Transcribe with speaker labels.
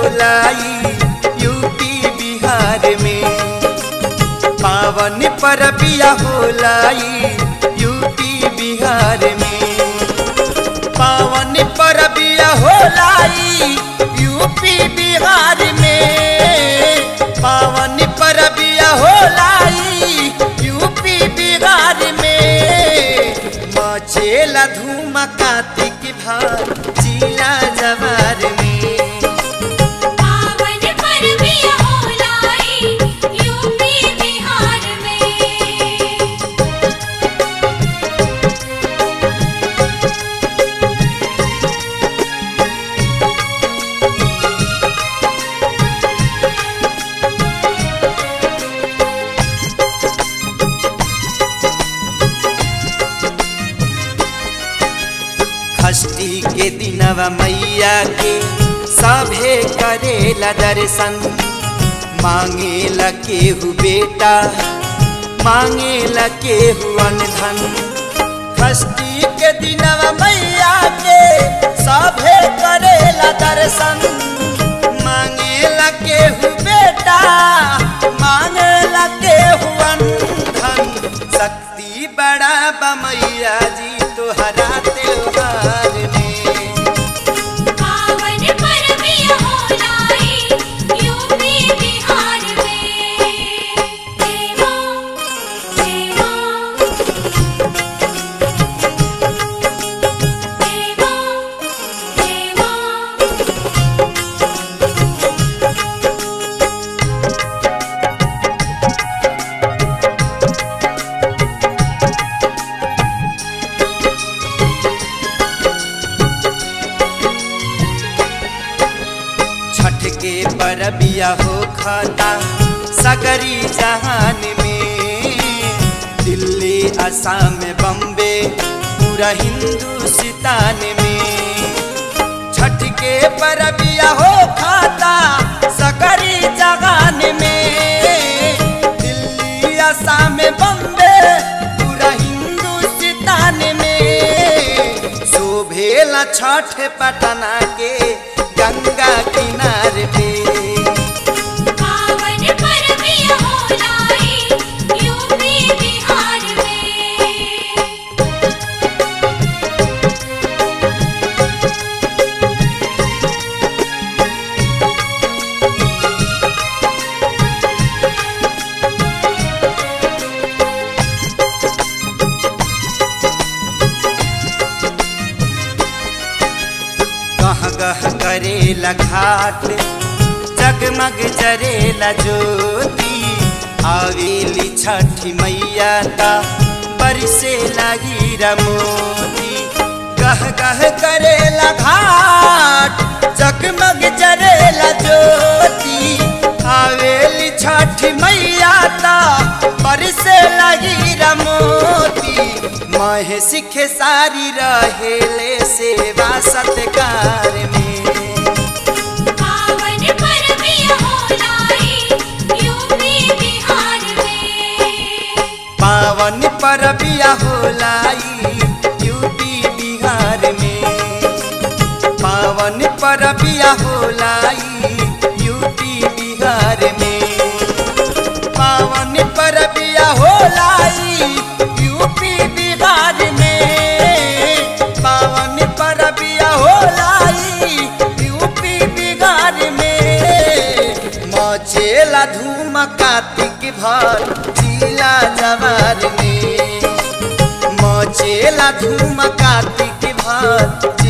Speaker 1: होलाई UP Bihar में पावन परबिया होलाई यूपी बिहार में पावन परबिया होलाई यूपी बिहार में पावन परबिया होलाई यूपी बिहार में मचेला धूम कार्तिक भार जिला जवार में
Speaker 2: पावन परबिया होलाई यूपी बिहार में
Speaker 1: षष्ठी के दिनवा मैया के सभे करेला दर्शन मांगेला केहू बेटा मांगेला केहू धन षष्ठी के दिनवा मैया के सभे करेला दर्शन मांगेला केहू बेटा मांगेला केहू धन शक्ति बड़ा बमैया जी तोहरा त्योहार में
Speaker 2: पावन परबिया होलाई यूपी बिहार में देवो देवो देवो देवो
Speaker 1: छठ के परबिया हो खाता सगरी जहान में दिल्ली असम बम्बे पूरा हिंदुस्तान में छठ के परबिया हो खाता सगरी जहान में दिल्ली असम बम्बे पूरा हिंदुस्तान में शोभेला छठ पटना के गंगा किनारे पे
Speaker 2: पावन परबिया होलाई यूपी बिहार में
Speaker 1: गह गह करेला घाट जगमग जरेला ज्योति आवेली छठी मैया का बरसे लगी रमोती गह गह करेला घाट जगमग जरेला ज्योति आवेली छठी मैया का बरसे लगी रमोती महे सिखे सारी रहेले सेवा सत्कार में
Speaker 2: पावन परबिया होलाई यूपी बिहार में
Speaker 1: पावन परबिया होलाई यूपी बिहार में पावन परबिया होलाई यूपी बिहार में पावन परबिया होलाई यूपी बिहार में पावन परबिया होलाई यूपी बिहार में मचेला धूम कार्तिक भर जिला जवार में मचेला धूम कार्तिक भर